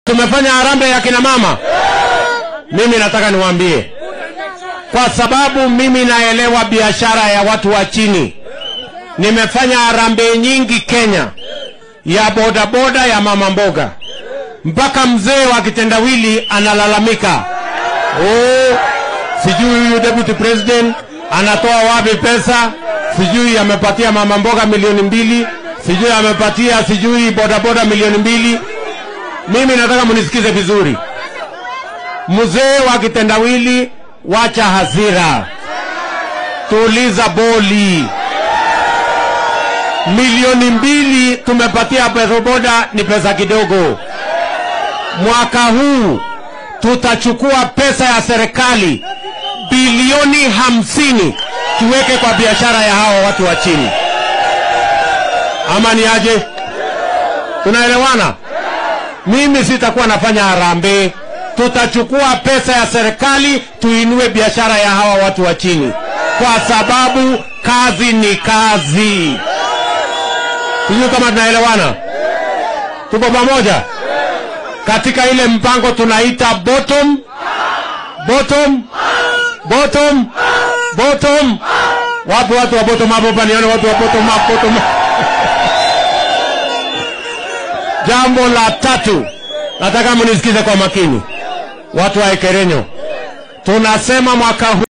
tumefanya harambee ya kina mama. Mimi nataka niwaambie, kwa sababu mimi naelewa biashara ya watu wa chini. Nimefanya harambee nyingi Kenya ya bodaboda ya mama mboga, mpaka mzee wa kitendawili analalamika, oh, sijui huyu deputy president anatoa wapi pesa, sijui amepatia mama mboga milioni mbili, sijui amepatia sijui bodaboda milioni mbili. Mimi nataka munisikize vizuri, mzee wa kitendawili, wacha hasira, tuliza boli. Milioni mbili tumepatia bodaboda ni pesa kidogo. Mwaka huu tutachukua pesa ya serikali bilioni hamsini tuweke kwa biashara ya hawa watu wa chini, ama ni aje? Tunaelewana? Mimi sitakuwa nafanya harambee, tutachukua pesa ya serikali tuinue biashara ya hawa watu wa chini, kwa sababu kazi ni kazi. Sijui kama tunaelewana, tuko pamoja katika ile mpango tunaita bottom bottom bottom bottom. Wapi watu wa bottom up hapa? Nione watu wa bottom up, bottom up. Jambo la tatu, nataka mnisikize kwa makini, watu wa Ekerenyo, tunasema mwaka huu